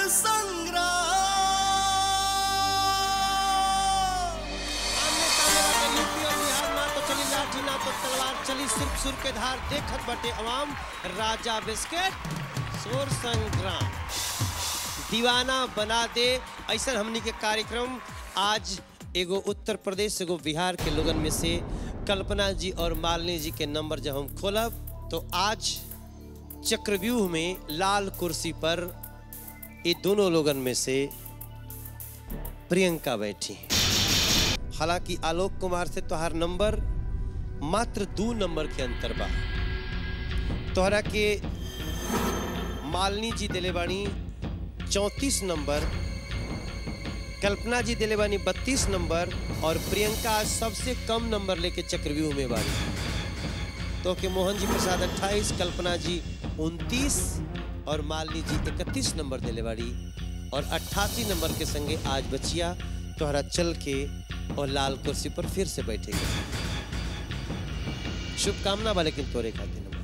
संग्राम आमने सामने बाटे यूपी और बिहार ना तो चली लाठी ना तो तलवार चली सिर्फ सुर के धार देखत बटे अवाम राजा बिस्किट सुर संग्राम दीवाना बना दे ऐसा हमनी के कार्यक्रम आज एगो उत्तर प्रदेश एगो बिहार के लोगन में से कल्पना जी और मालिनी जी के नंबर जब हम खोलब तो आज चक्रव्यूह में लाल कुर्सी पर ये दोनों लोगन में से प्रियंका बैठी हैं हालांकि आलोक कुमार से तोहार नंबर मात्र दो नंबर के अंतर बा तोहरा के मालिनी जी दिले बानी चौंतीस नंबर कल्पना जी दिले बानी बत्तीस नंबर और प्रियंका आज सबसे कम नंबर लेके चक्रव्यूह में बानी तो के मोहन जी प्रसाद अट्ठाईस कल्पना जी उनतीस और मालिनी जी इकतीस नंबर दिले बाड़ी और अट्ठासी नंबर के संगे आज बचिया तोहरा चल के और लाल कुर्सी पर फिर से बैठेगा शुभकामना बा लेकिन तोरे खातिर नंबर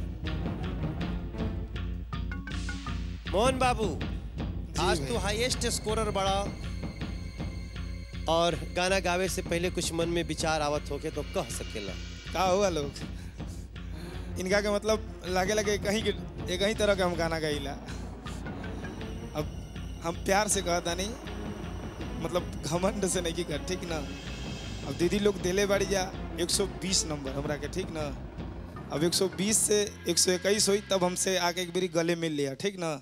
मोहन बाबू आज तू हाईएस्ट स्कोरर बड़ा और गाना गावे से पहले कुछ मन में विचार आवत होके तो कह सकेला का हुआ लोग इनका के मतलब लागे लगे कहीं के एक ही तरह के हम गाना गाइला अब हम प्यार से कहता नहीं मतलब घमंड से नहीं की कर ठीक ना अब दीदी लोग दिले बाड़ी जा 120 नंबर हमरा के ठीक ना अब 120 से 121 हुई तब हमसे आके एक बारी गले मिल लिया ठीक ना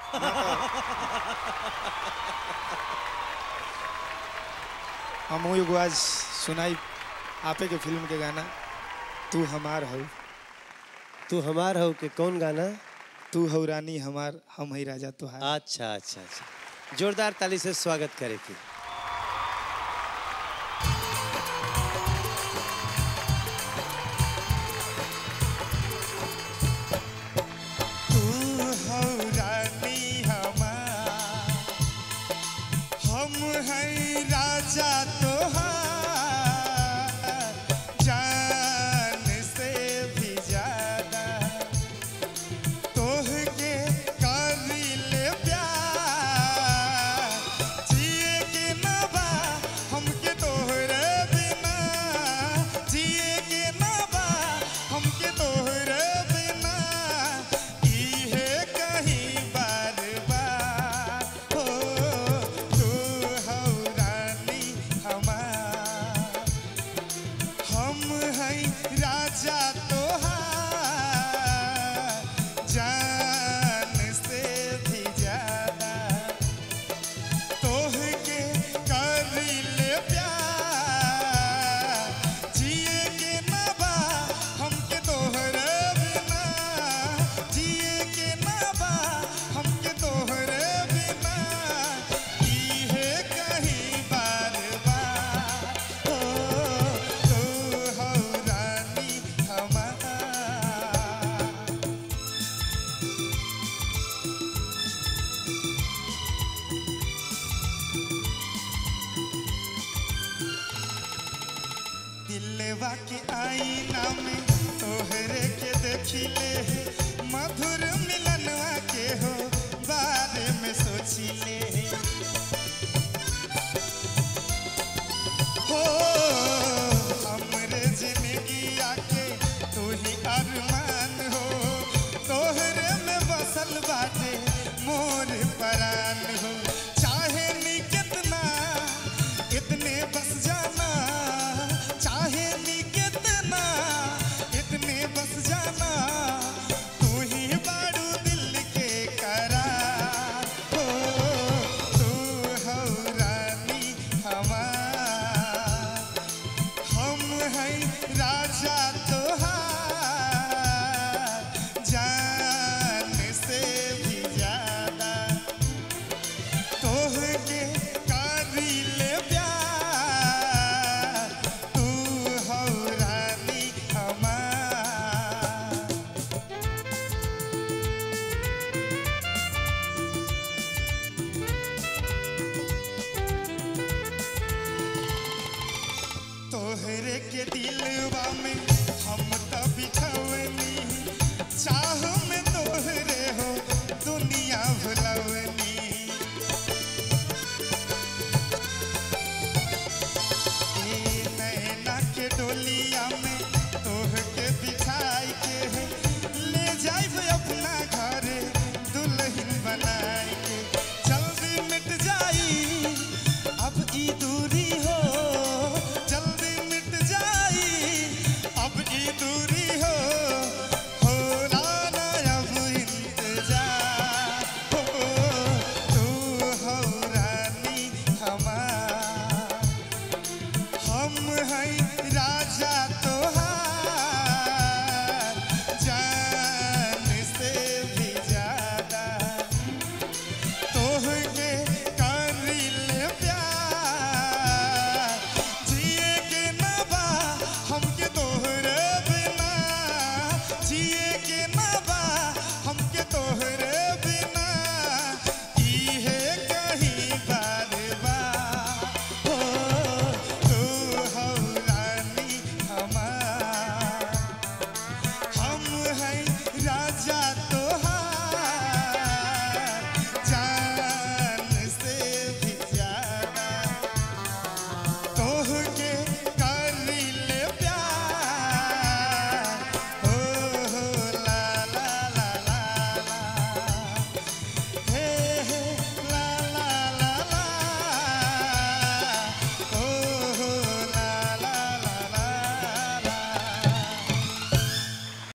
हम एगो आज सुनाई आपे के फिल्म के गाना तू हमार हो तू हमार हो के कौन गाना तू हो रानी हमार हम ही राजा तुहार अच्छा अच्छा अच्छा जोरदार ताली से स्वागत करे थी तू हो रानी हमार हम हैं राजा तो